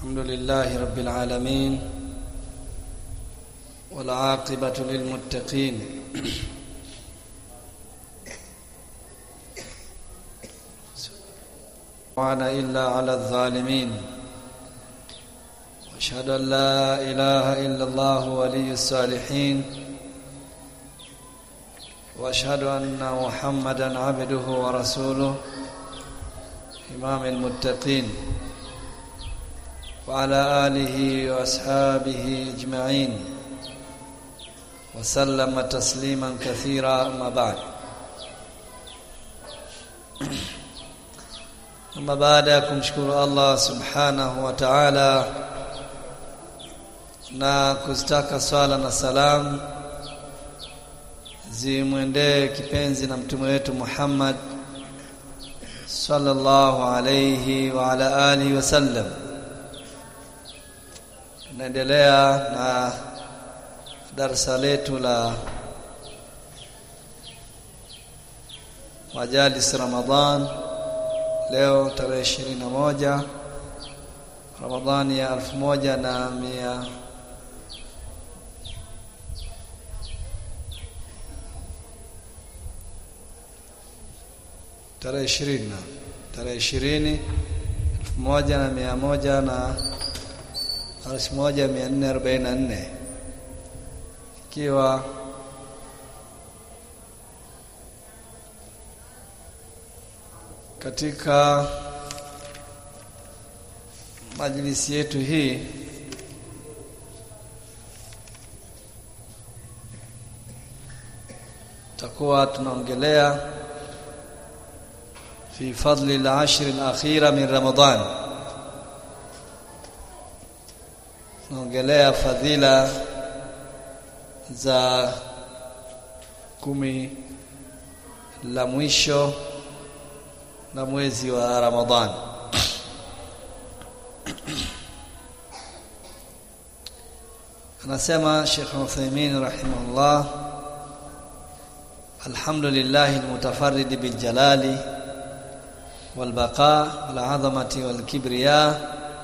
الحمد لله رب العالمين والعاقبة للمتقين وعنا إلا على الظالمين واشهد أن لا إله إلا الله ولي الصالحين واشهد أن محمدا عبده ورسوله إمام المتقين وعلى آله وأصحابه أجمعين وسلم تسليما كثيرا أما بعد أما بعد kumshukuru Allah subhanahu wa ta'ala na kuzitaka swala na salam zimwendee kipenzi na mtume wetu Muhammad sallallahu alayhi wa ala alihi wasallam tunaendelea na darasa letu la majalis Ramadhan leo tarehe ishirini na moja Ramadhani ya elfu moja na mia tarehe ishirini na tarehe ishirini elfu moja na mia moja na elfu moja mia nne arobaini na nne ikiwa katika majlisi yetu hii takuwa tunaongelea fi fadli al-ashr al-akhira min Ramadan tunaongelea fadhila za kumi la mwisho na mwezi wa Ramadhan anasema Sheikh Uthaymeen rahimahullah alhamdulillah almutafarrid biljalali والبقاء والعظمة والكبرياء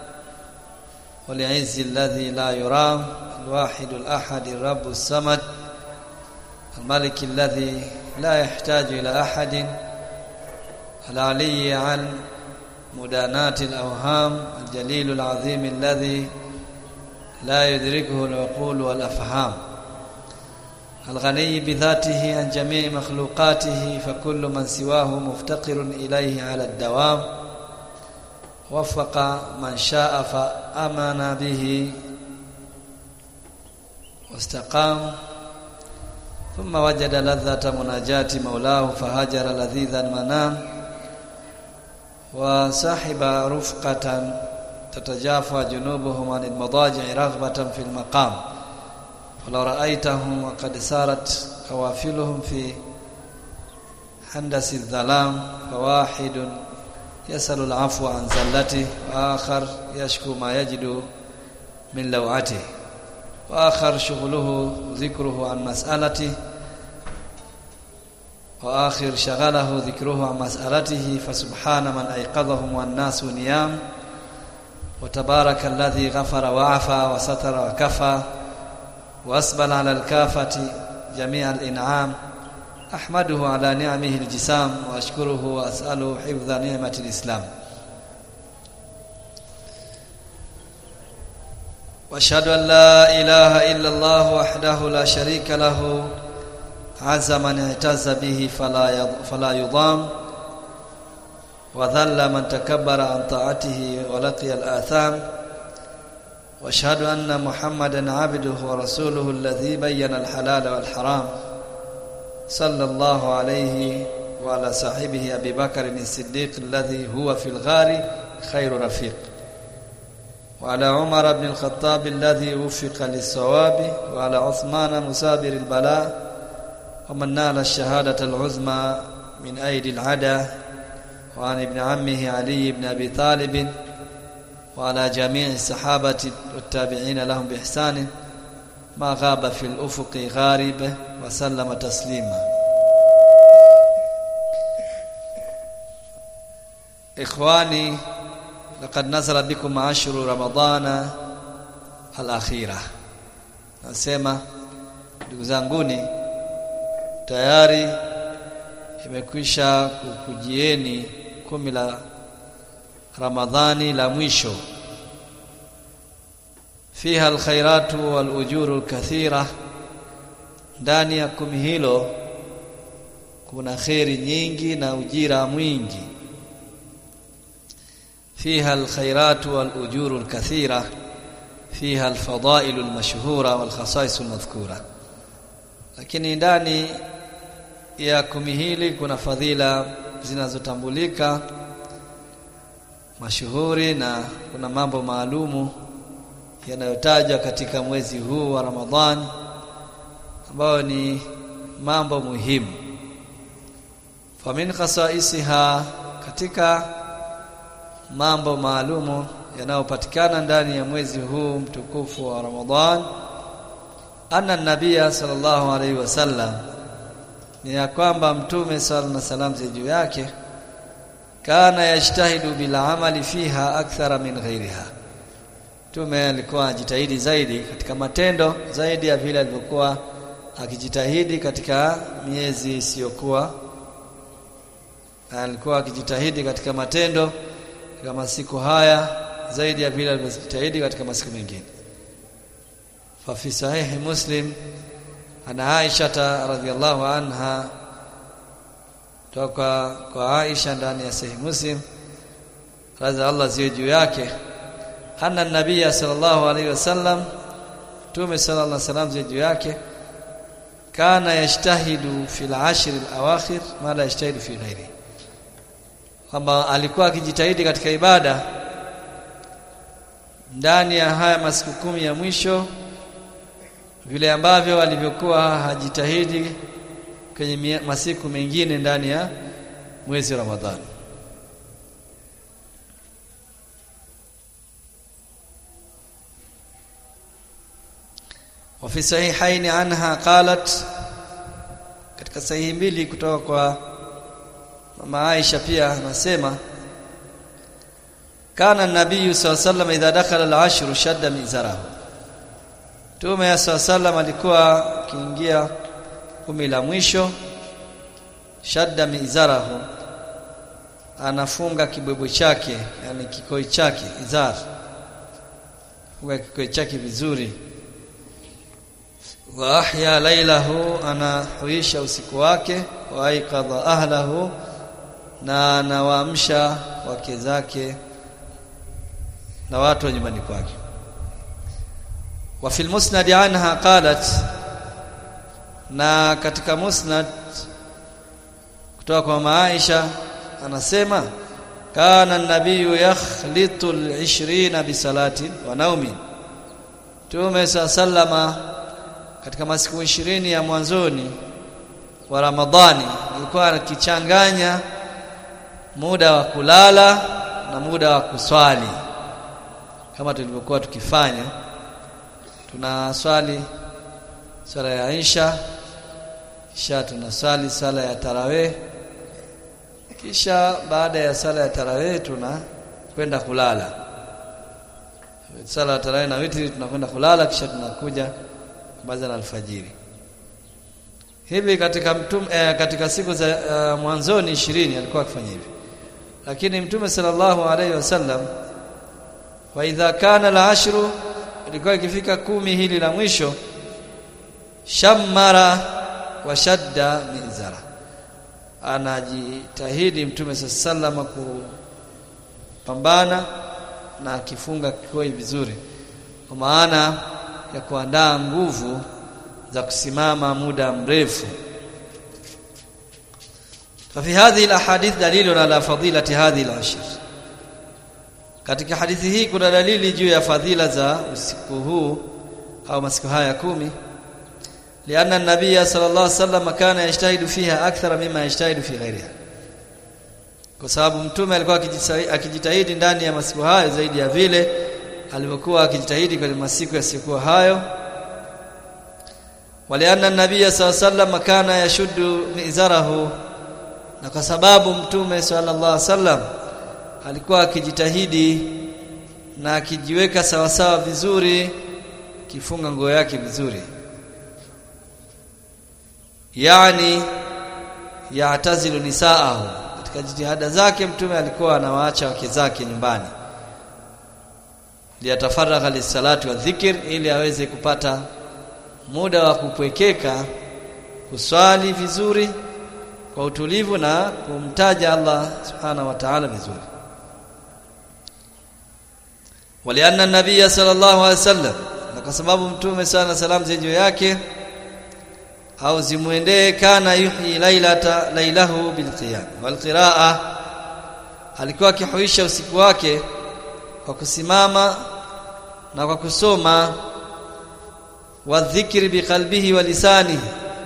والعز الذي لا يرام الواحد الأحد الرب الصمد الملك الذي لا يحتاج إلى أحد العلي عن مدانات الأوهام الجليل العظيم الذي لا يدركه العقول والأفهام الغني بذاته عن جميع مخلوقاته فكل من سواه مفتقر إليه على الدوام وفق من شاء فأمن به واستقام ثم وجد لذة مناجاة مولاه فهجر لذيذ المنام وصاحب رفقة تتجافى جنوبهم عن المضاجع رغبة في المقام ولو رأيتهم وقد سارت قوافلهم في حندس الظلام فواحد يسأل العفو عن زلته وآخر يشكو ما يجد من لوعته وآخر شغله ذكره عن مسألته وآخر شغله ذكره عن مسألته فسبحان من أيقظهم والناس نيام وتبارك الذي غفر وعفى وستر وكفى وأسبل على الكافة جميع الإنعام أحمده على نعمه الجسام وأشكره وأسأله حفظ نعمة الإسلام وأشهد أن لا إله إلا الله وحده لا شريك له عز من اعتز به فلا فلا يضام وذل من تكبر عن طاعته ولقي الآثام واشهد ان محمدا عبده ورسوله الذي بين الحلال والحرام صلى الله عليه وعلى صاحبه ابي بكر الصديق الذي هو في الغار خير رفيق وعلى عمر بن الخطاب الذي وفق للصواب وعلى عثمان مسابر البلاء ومن نال الشهاده العظمى من ايدي العدا وعن ابن عمه علي بن ابي طالب وعلى جميع الصحابة والتابعين لهم بإحسان ما غاب في الأفق غارب وسلم تسليما إخواني laqad nazala bikum ashru ramadana al-akhirah nasema ndugu zanguni tayari imekwisha kukujieni kumi la Ramadhani la mwisho fiha alkhairatu walujuru alkathira ndani ya kumi hilo kuna kheri nyingi na ujira mwingi fiha alkhairatu walujuru alkathira fiha alfadailu almashhura walkhasais almadhkura lakini ndani ya kumi hili kuna fadhila zinazotambulika mashuhuri na kuna mambo maalumu yanayotajwa katika mwezi huu wa Ramadhani ambayo ni mambo muhimu famin khasaisiha katika mambo maalumu yanayopatikana ndani ya mwezi huu mtukufu wa Ramadhan anna nabia sallallahu alaihi wasallam ni ya kwamba mtume sallallahu alaihi wasallam juu yake kana yajtahidu bil amali fiha akthara min ghairiha mtume alikuwa ajitahidi zaidi katika matendo zaidi ya vile alivyokuwa akijitahidi katika miezi isiyokuwa alikuwa akijitahidi katika matendo katika masiku haya zaidi ya vile alivyojitahidi katika masiku mengine fa fi sahihi muslim ana Aisha radhiallahu anha toka kwa Aisha ndani ya sahihi muslim radhi Allah ziwe juu yake anna nabiyya sallallahu alaihi wasallam tume sallallahu alaihi wasallam ziwe juu yake kana yajtahidu fil ashr al awakhir ma la yajtahidu fi ghairi kwamba alikuwa akijitahidi katika ibada ndani ya haya masiku kumi ya mwisho vile ambavyo alivyokuwa hajitahidi kwenye masiku mengine ndani ya mwezi wa Ramadhani وفي صحيحين عنها قالت katika sahihi mbili kutoka kwa mama Aisha pia anasema kana nabii sallallahu idha dakhala al-ashr shadda mizarahu Tume ya sallam alikuwa akiingia kumi la mwisho shadda mizarahu anafunga kibwebwe chake yani kikoi chake izar funga kikoi chake vizuri wa ahya lailahu anahuisha usiku wake wa aikadha ahlahu na anawaamsha wake zake na watu wa nyumbani kwake wa fil musnad anha qalat na katika musnad kutoka kwa Maisha anasema kana nabiyu yakhlitu al-20 bi salati wa naumi Tume sallama katika masiku ishirini ya mwanzoni wa Ramadhani alikuwa akichanganya muda wa kulala na muda wa kuswali kama tulivyokuwa tukifanya tunaswali swala ya Isha kisha tunaswali sala ya tarawih kisha baada ya sala ya tarawih tuna kwenda kulala sala ya tarawih na witri tunakwenda kulala kisha tunakuja baada ya alfajiri hivi katika mtume eh, katika siku za uh, mwanzoni 20 alikuwa akifanya hivi lakini mtume sallallahu alaihi wasallam wa idha kana al-ashru ilikuwa ikifika kumi hili la mwisho shammara wa shadda mizara anajitahidi mtume sallallahu kupambana na akifunga kikoi vizuri kwa maana ya kuandaa nguvu za kusimama muda mrefu ففي هذه الاحاديث دليل على فضيله هذه العشر katika hadithi hii kuna dalili juu ya fadhila za usiku huu au masiku haya kumi lianna an-nabiy sallallahu alaihi wasallam kana yajtahidu fiha akthara mimma yajtahidu fi ghairiha kwa sababu mtume alikuwa akijitahidi ndani ya masiku hayo zaidi ya vile alivyokuwa akijitahidi kwenye masiku yasiyokuwa hayo walianna an-nabiy sallallahu alaihi wasallam kana yashuddu mizarahu na kwa sababu mtume sallallahu alaihi wasallam alikuwa akijitahidi na akijiweka sawasawa vizuri kifunga nguo yake vizuri yani yatazilu nisaahu katika jitihada zake mtume alikuwa anawaacha wake zake nyumbani liyatafaragha lisalati wa dhikr ili aweze kupata muda wa kupwekeka kuswali vizuri kwa utulivu na kumtaja Allah subhanahu wa ta'ala vizuri walianna nabiyya sallallahu alaihi wasallam na kwa sababu mtume sana salamu zenjo yake au zimwendee kana yuhyi lailata lailahu bilqiyam walqiraa alikuwa akihuisha usiku wake kwa kusimama na kwa kusoma wa dhikri biqalbihi wa lisanihi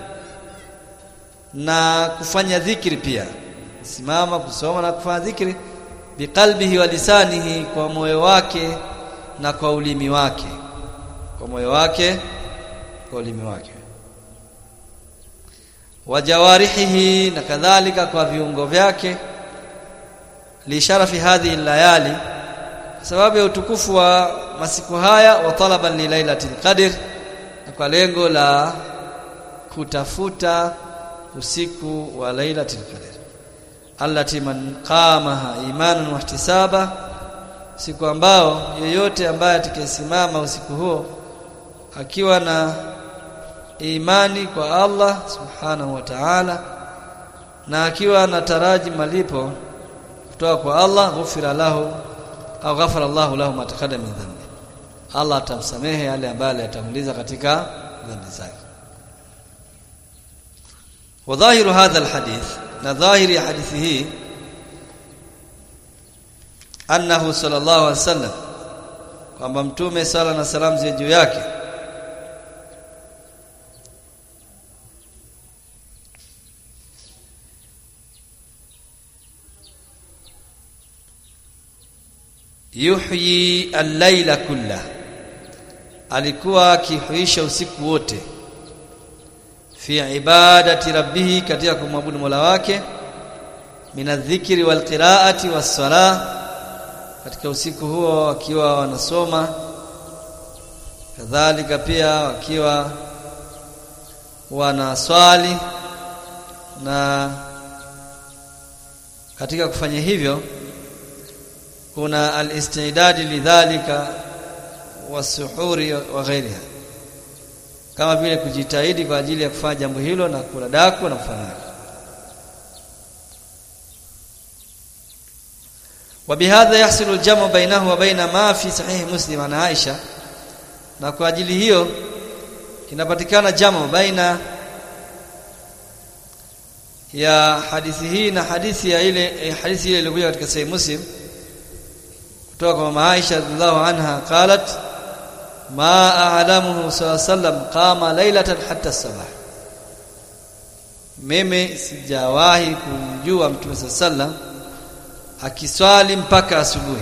na kufanya dhikri pia simama kusoma na kufanya dhikri biqalbihi wa lisanihi kwa moyo wake na kwa ulimi wake kwa moyo wake kwa ulimi wake wa jawarihihi na kadhalika kwa viungo vyake lisharafi hadhihi layali kwa sababu ya utukufu wa masiku haya wa talaban li lailatul qadr na kwa lengo la kutafuta usiku wa lailatul qadr allati man qamaha imanan wa ihtisaba siku ambao yeyote ambaye atakayesimama usiku huo akiwa na imani kwa Allah subhanahu wa ta'ala na akiwa anataraji malipo kutoka kwa Allah ghufira lahu au ghafara Allah lahu ma taqaddama min dhanbi Allah atamsamehe yale ambayo aliyatanguliza katika dhambi zake وظاهر هذا الحديث نظاهر حديثه أنه صلى الله عليه وسلم kwamba mtume sala na salamu ziwe juu yake yuhyi al-laila kulla alikuwa akihuisha usiku wote fi ibadati rabbih katika kumwabudu Mola wake minadhikri walqiraati was-salah katika usiku huo wakiwa wanasoma kadhalika pia wakiwa wanaswali na katika kufanya hivyo kuna al-istidad lidhalika wasuhuri wa ghairiha kama vile kujitahidi kwa ajili ya kufanya jambo hilo na kula daku na kufanya وبهذا يحصل الجمع بينه وبين ما في صحيح مسلم عن عائشه na kwa ajili hiyo kinapatikana jamu baina ya hadithi hii na hadithi ya ile hadithi ile iliyokuja katika sahih muslim kutoka kwa mama Aisha radhiallahu anha qalat ma a'lamuhu sallam qama laylatan hatta sabah mimi sijawahi kumjua mtume sallam akiswali mpaka asubuhi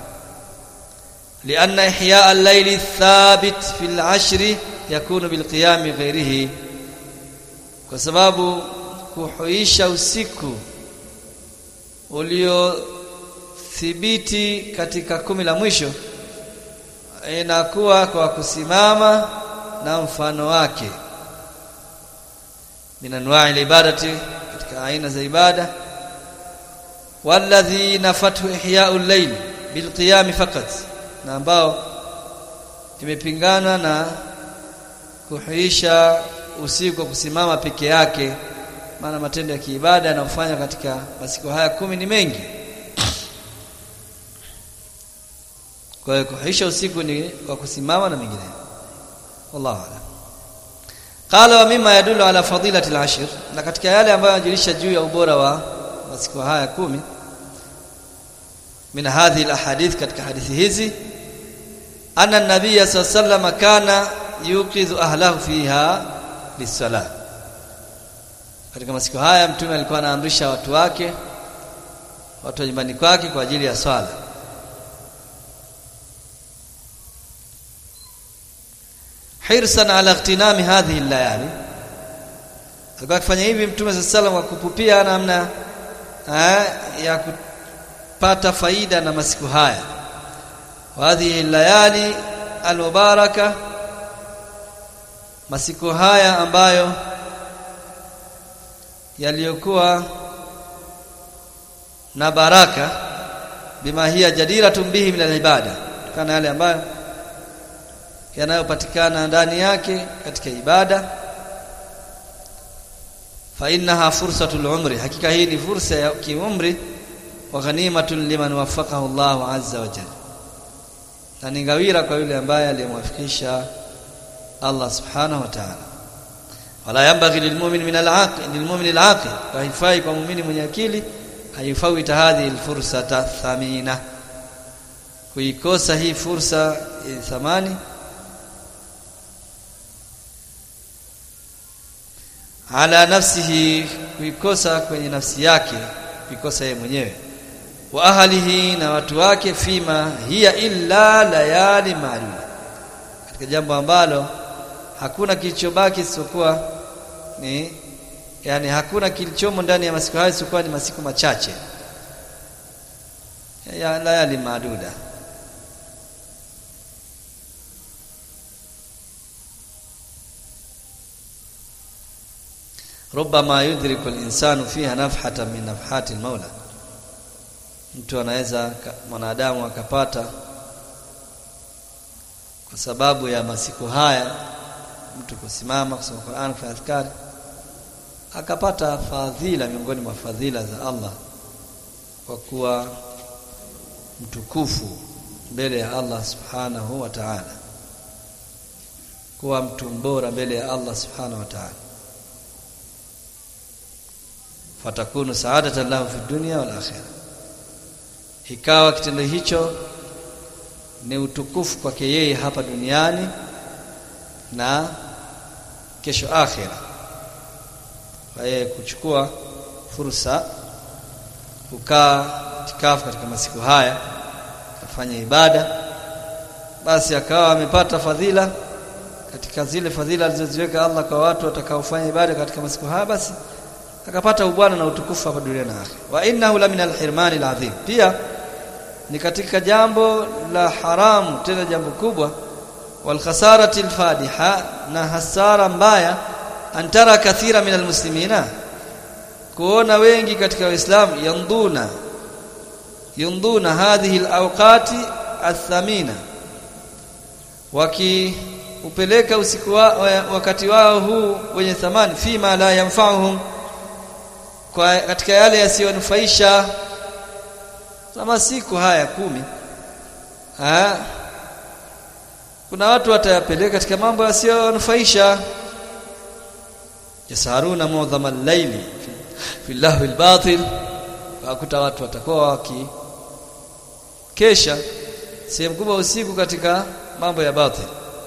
لأن إحياء الليل الثابت في العشر يكون بالقيام غيره kwa sababu kuhuisha usiku uliothibiti katika kumi la mwisho inakuwa kwa kusimama na mfano wake min anwa'i ibadati katika aina za ibada walladhi nafatu ihya'u al-layl bilqiyam faqat na ambao imepingana na kuhuisha usiku kwa kusimama peke yake maana matendo ya kiibada yanayofanywa katika masiku haya kumi ni mengi kwa hiyo kuhuisha usiku ni kwa kusimama na mengineyo wallahu a'lam qala wa mimma yadullu ala fadilati al-ashr na katika yale ambayo yanajulisha juu ya ubora wa masiku haya kumi min hadhihi al-ahadith katika hadithi hizi anna an-nabiy sallallahu alayhi kana yuqidhu ahlahu fiha lis-salah katika masiku haya mtume alikuwa anaamrisha watu wake watu wa nyumbani kwake kwa ajili ya swala hirsan ala ightinami hadhihi al-layali alikuwa akifanya hivi mtume sallallahu alayhi wasallam kwa kupupia namna ya akipata faida na masiku haya hadhihi layali almubaraka masiku haya ambayo yaliyokuwa na baraka bima hiya jadiratun bihi min alibada kana yale ambayo yanayopatikana ndani yake katika ibada fa innaha fursatul umri hakika hii ni fursa ya kiumri wa ghanimatun liman waffaqahu Allah azza wa jalla na ni ngawira kwa yule ambaye aliyemwafikisha Allah subhanahu wa ta'ala wala yambaghi lilmu'min min al-aqil lilmu'min al-aqil haifai kwa muumini mwenye akili haifawita hadhi alfursata thamina kuikosa hii fursa ya thamani ala nafsihi kuikosa kwenye nafsi yake kuikosa yeye mwenyewe wa ahlihi na watu wake fima hiya illa layali maalum katika jambo ambalo hakuna kilichobaki isipokuwa ni yani hakuna kilichomo ndani ya masiku hayo isipokuwa ni masiku machache ya layali maaduda ربما يدرك الانسان فيها نفحه من نفحات المولى mtu anaweza mwanadamu akapata kwa sababu ya masiku haya mtu kusimama kusoma Qur'an kufanya adhkari akapata fadhila miongoni mwa fadhila za Allah kwa kuwa mtukufu mbele ya Allah subhanahu wa ta'ala kuwa mtu mbora mbele ya Allah subhanahu wa ta'ala fatakunu saadatan lahu fi dunya wal akhirah ikawa kitendo hicho ni utukufu kwake yeye hapa duniani na kesho akhira kwa yeye kuchukua fursa kukaa tikafu katika masiku haya kufanya ibada basi akawa amepata fadhila katika zile fadhila alizoziweka Allah kwa watu watakaofanya ibada katika masiku haya basi akapata ubwana na utukufu hapa duniani na akhira wa innahu la min alhirmani alazim pia ni katika jambo la haramu tena jambo kubwa wal khasarati alfadiha na hasara mbaya antara kathira min almuslimina kuona wengi katika waislamu yanduna yunduna hadhihi alawqati athamina waki upeleka usiku wa, wakati wao huu wenye thamani fima la yanfa'uhum kwa katika yale yasiyonufaisha kama siku haya kumi ha? kuna watu watayapeleka katika mambo yasiyonufaisha yasaruna mu'dhama al-layli fi lahwi al-batil wakuta watu watakuwa waki kesha sehemu kubwa usiku katika mambo ya batil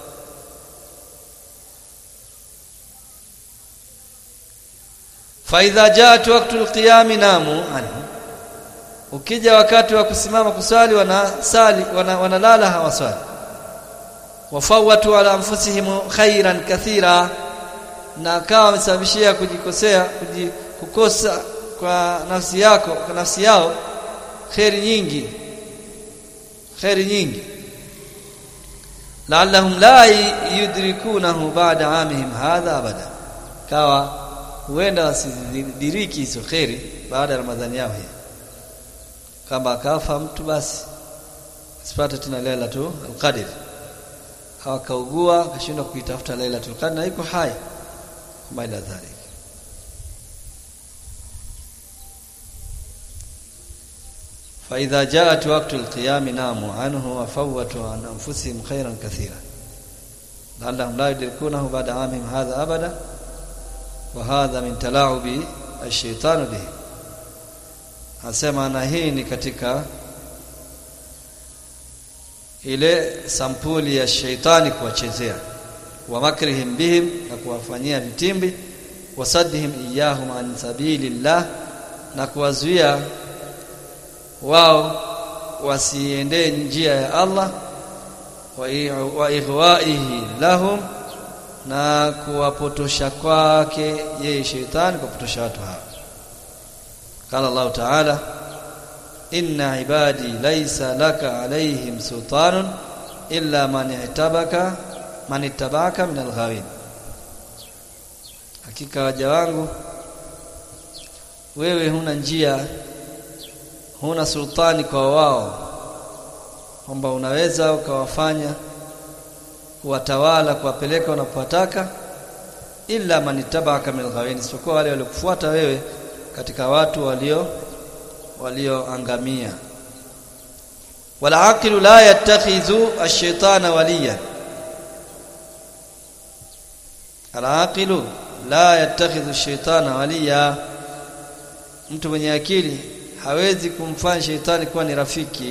fa idha jaat waqtu al-qiyam namu anhu ukija wakati wa kusimama kusali wanasali wana, wanalala hawaswali wafawatu ala anfusihim khairan kathira na akawa wamesababishia kujikosea kukosa kwa nafsi yako kwa nafsi yao khairi nyingi khairi nyingi la'allahum la yudrikunahu ba'da amihim hadha abada kawa huenda wasidiriki hizo khairi baada ya ramadhani yao hii kama akafa mtu basi asipate tena lailatul qadr hawakaugua akashindwa kuitafuta lailatul qadr na iko hai kama ila dhalik فإذا جاءت وقت القيام ناموا عنه وفوتوا عن أنفسهم خيرا كثيرا لعلهم لا يدركونه بعد عامهم هذا أبدا وهذا من تلاعب الشيطان به Anasema na hii ni katika ile sampuli ya sheitani kuwachezea wa makrihim bihim na kuwafanyia vitimbi wasaddihim iyahum an sabilillah na kuwazuia wao wasiendee njia ya Allah wa ighwaihi lahum na kuwapotosha kwake yeye sheitani kuwapotosha watu hao قال الله تعالى inna ibadi laysa laka alaihim sultanun illa man itabaka man ittabaka min alghawin hakika waja wangu wewe huna njia huna sultani kwa wao kwamba unaweza ukawafanya kuwatawala kuwapeleka wanapotaka illa man ittaba'aka min al-ghawin isipokuwa wale waliokufuata wewe katika watu walio walioangamia wala aqilu la yattakhidhu ash-shaytana waliya al-aqilu la yattakhidhu ash-shaytana waliya mtu mwenye akili hawezi kumfanya shetani kuwa ni rafiki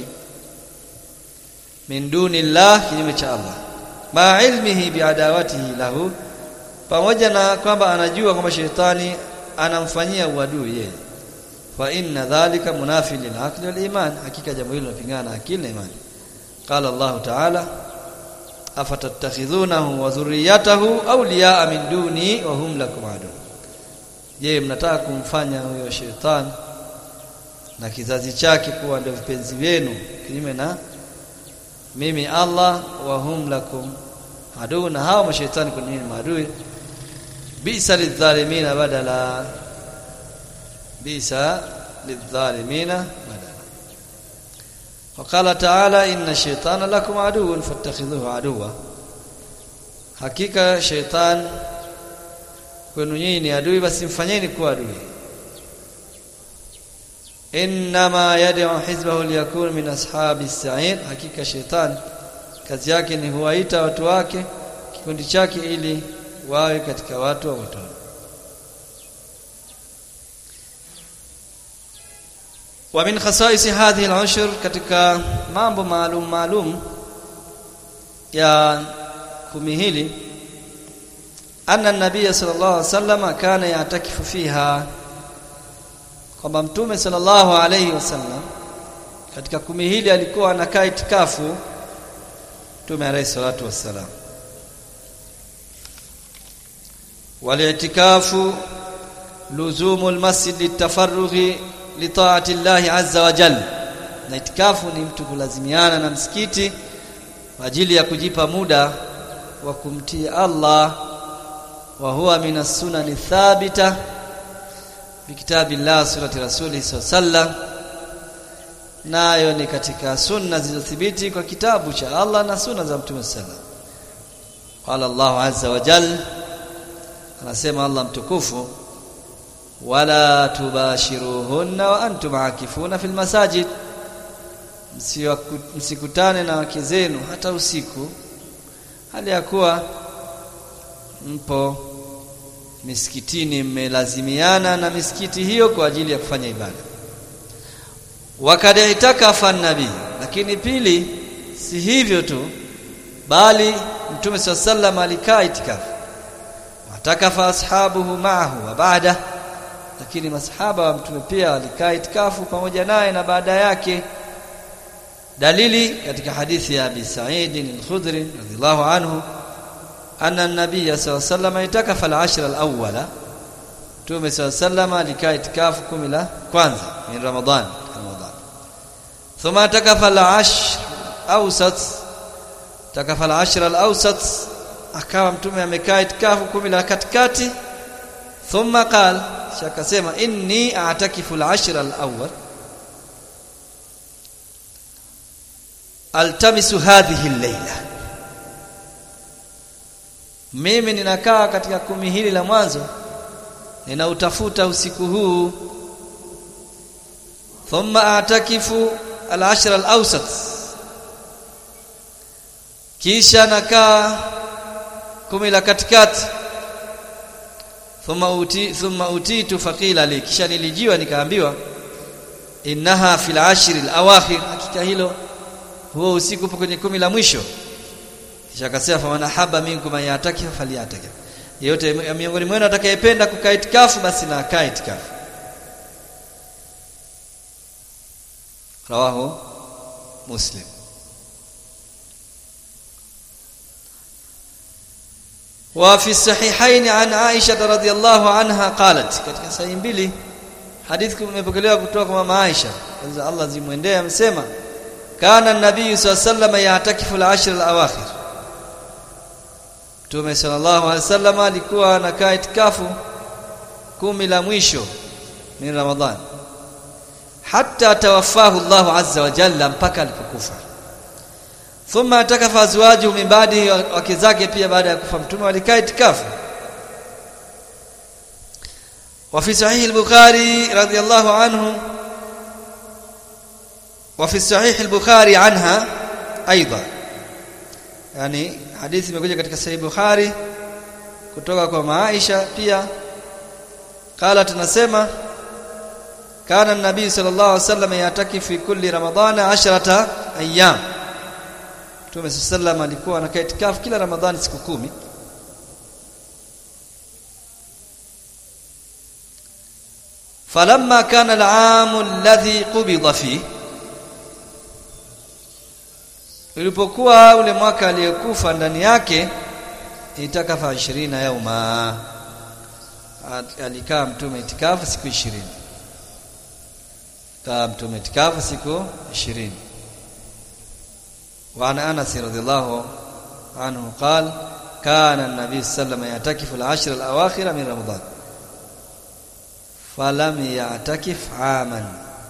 min duni llah kinyume cha Allah ma ilmihi biadawatihi lahu pamoja na kwamba anajua kwamba shetani anamfanyia uadui yeye fa inna dhalika munafi lil aqli wal iman hakika jambo hilo linapingana na akili na imani qala Allah ta'ala afatattakhidhunahu wa dhurriyyatahu awliya'a min duni wa hum lakum adu je mnataka kumfanya huyo shetani na kizazi chake kuwa ndio vipenzi vyenu kinyume na mimi Allah wa hum lakum adu na hao mashaitani kwa nini maadui bisa lidhalimina badala bisa lidhalimina badala وقال تعالى ان الشيطان لكم عدو فاتخذوه عدوا hakika shaitan kwenu nyinyi ni adui basi mfanyeni kuwa adui inma yad'u hizbahu liyakun min ashabi sa'ir hakika shaitan kazi yake ni huwaita watu wake kikundi chake ili wawe katika watu wa motoni wa min khasais hadhihi al-ushr katika mambo maalum maalum ya kumi hili anna an-nabiy sallallahu alaihi wasallam kana yatakifu fiha kwamba mtume sallallahu alaihi wasallam katika kumi hili alikuwa anakaa itikafu mtume alayhi salatu wassalam walitikafu luzumu almasjid litafarrughi litaati Allah azza wa jalla na itikafu ni mtu kulazimiana na msikiti kwa ajili ya kujipa muda wa kumtii Allah wa huwa min as-sunan thabita bikitabillah surati rasuli sallallahu nayo ni katika sunna zilizothibiti kwa kitabu cha Allah na sunna za Mtume sallallahu qala Allah azza wa jalla anasema Allah mtukufu wala tubashiruhunna wa antum akifuna fil masajid msikutane na wake zenu hata usiku hali ya kuwa mpo misikitini mmelazimiana na misikiti hiyo kwa ajili ya kufanya ibada wakad itakafa nabii lakini pili si hivyo tu bali mtume sallallahu alikaa itikafu watakafa ashabuhu ma'ahu wa baada lakini masahaba wa mtume pia walikaa itikafu pamoja naye na baada yake dalili katika hadithi ya Abi Sa'id al-Khudri radhiyallahu anhu anna an-nabiy sallallahu alayhi wasallam itakafa al-ashr al-awwala Mtume sallallahu alikaa itikafu kumi la kwanza min Ramadhan Ramadhan thumma takafa al-ashr awsat takafa al-ashr al-awsat akawa mtume amekaa itikafu kumi la katikati thumma qala shakasema inni a'takifu al-ashr al-awwal altamisu hadhihi al-layla mimi ninakaa katika kumi hili la mwanzo ninautafuta usiku huu thumma atakifu al-ashr al-awsat kisha nakaa kumi la katikati thumma uti thumma utitu faqila li kisha nilijiwa nikaambiwa innaha fil ashri al-awakhir hakika hilo huo usiku upo kwenye kumi la mwisho kisha akasema fa man haba minkum yataki falyataki yeyote miongoni mwenu atakayependa kukaa itikafu basi na akae itikafu rawahu muslim وفي الصحيحين عن عائشة رضي الله عنها قالت katika sahihi mbili hadithi imepokelewa kutoka kwa mama Aisha kwanza Allah zimwendee amesema kana nabii sallallahu yatakifu al-ashr al-awakhir Mtume sallallahu alaihi wasallam alikuwa anakaa itikafu kumi la mwisho ni Ramadhani hatta tawaffahu Allah azza wa jalla mpaka alipokufa thumma atakafa azwaju min baadi wake zake pia baada ya kufa mtume walikaa itikafu وفي صحيح البخاري رضي الله عنه وفي صحيح البخاري عنها ايضا يعني hadithi imekuja katika sahih Bukhari kutoka kwa Aisha pia قال tunasema kana an-nabii sallallahu alaihi wasallam yataki fi kulli ramadhana 10 ayyam Mtume sallallahu alikuwa anakaa itikafu kila Ramadhani siku kumi فلما كان العام الذي قبض فيه ulipokuwa ule mwaka aliyekufa ndani yake itakafa 20 yauma alikaa mtume itikafu siku 20 kaa mtume itikafu siku 20 وعن انس رضي الله عنه قال كان النبي صلى الله عليه وسلم يعتكف العشر الاواخر من رمضان falam ya'takif aman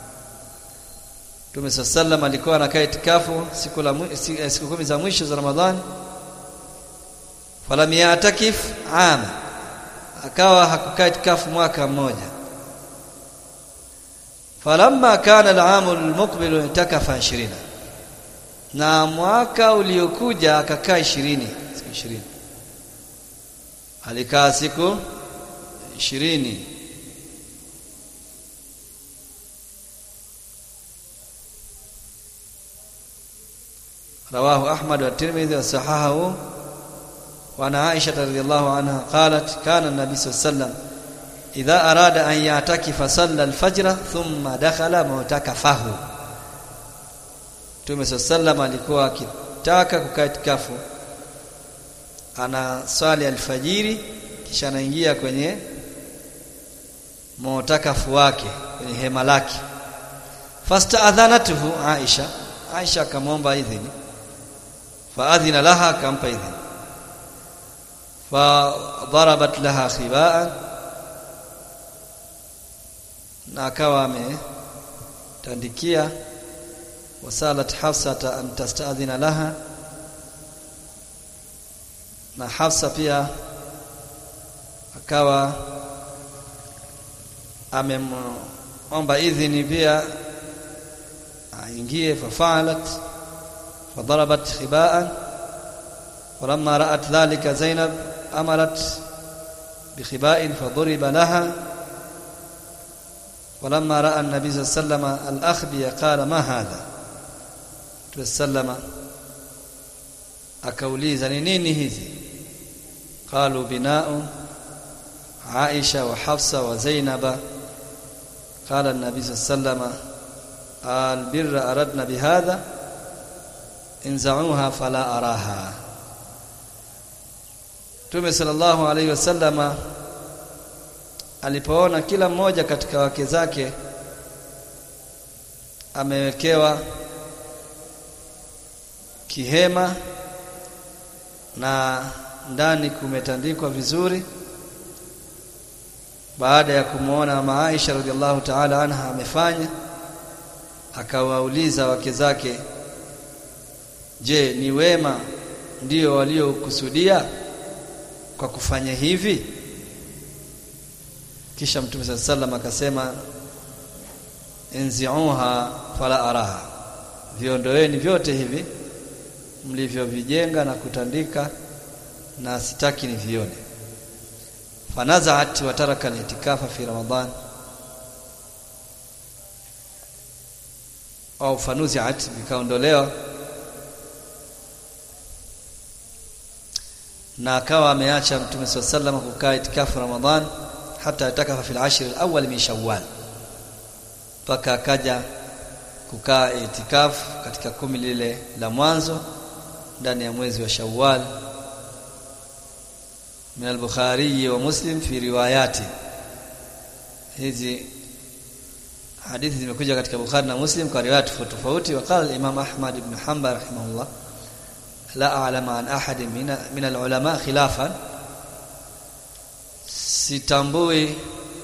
Mtume sallam alikuwa anakaa itikafu siku la siku kumi za mwisho za Ramadhani falam ya'takif ama akawa hakukaa itikafu mwaka mmoja falamma kana al-aam al-muqbil itakafa 20 na mwaka uliokuja akakaa 20 siku 20 alikaa siku 20 رواه أحمد والترمذي وصححه وعن عائشة رضي الله عنها قالت كان النبي صلى الله عليه وسلم إذا أراد أن يعتكف صلى الفجر ثم دخل معتكفه Mtume sallam alikuwa akitaka kukaa itikafu ana swali alfajiri kisha anaingia kwenye mu'takafu wake kwenye hema lake fasta'adhanatuhu Aisha Aisha akamwomba idhini faadhina laha akampa idhini fadarabat laha khibaan na akawa ametandikia wasalat hafsata an tastadhina laha na hafsa pia akawa amemomba idhini pia aingie fafalat فضربت خباء ولما رأت ذلك زينب أمرت بخباء فضرب لها ولما رأى النبي صلى الله عليه وسلم الأخبي قال ما هذا تسلم akauliza ni nini hizi qalu bina'u Aisha wa Hafsa wa Zainaba qala an-nabi sallallahu alayhi wasallam al-birra aradna bihadha inza'uha fala araha Mtume sallallahu alayhi wasallama alipoona kila mmoja katika wake zake amewekewa kihema na ndani kumetandikwa vizuri baada ya kumwona mama Aisha radhiallahu ta'ala anha amefanya akawauliza wake zake je ni wema ndio waliokusudia kwa kufanya hivi kisha mtume sallallahu alaihi wasallam akasema enziuha fala araha viondoeni vyote hivi mlivyovijenga na kutandika na sitaki nivione fanazaat wa taraka al-itikafa fi ramadan au fanuziat vikaondolewa na akawa ameacha mtume sallallahu kukaa itikafu ramadan hata atakafa fil ashr al-awwal min shawwal mpaka akaja kukaa itikafu katika kumi lile la mwanzo ndani ya mwezi wa Shawwal min al-Bukhari wa Muslim fi riwayati hizi hadithi zimekuja katika Bukhari na Muslim kwa riwaya tofauti tofauti waqala Imam Ahmad ibn Hanbal rahimahullah la a'lamu an ahadin min min al-ulama khilafan sitambui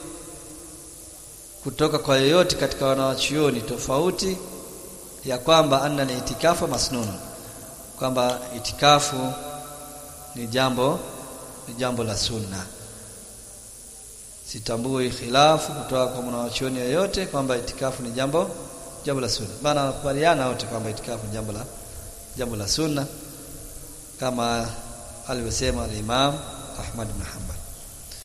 kutoka kwa yoyote katika wanawachuoni tofauti ya kwamba anna al-itikafu masnun kwamba itikafu ni jambo ni jambo la sunna sitambui khilafu kutoka kwa mwanachuoni yoyote kwamba itikafu ni jambo jambo la sunna maana wanakubaliana wote kwamba itikafu ni jambo la jambo la sunna kama alivyosema al-Imam Ahmad bin Hanbal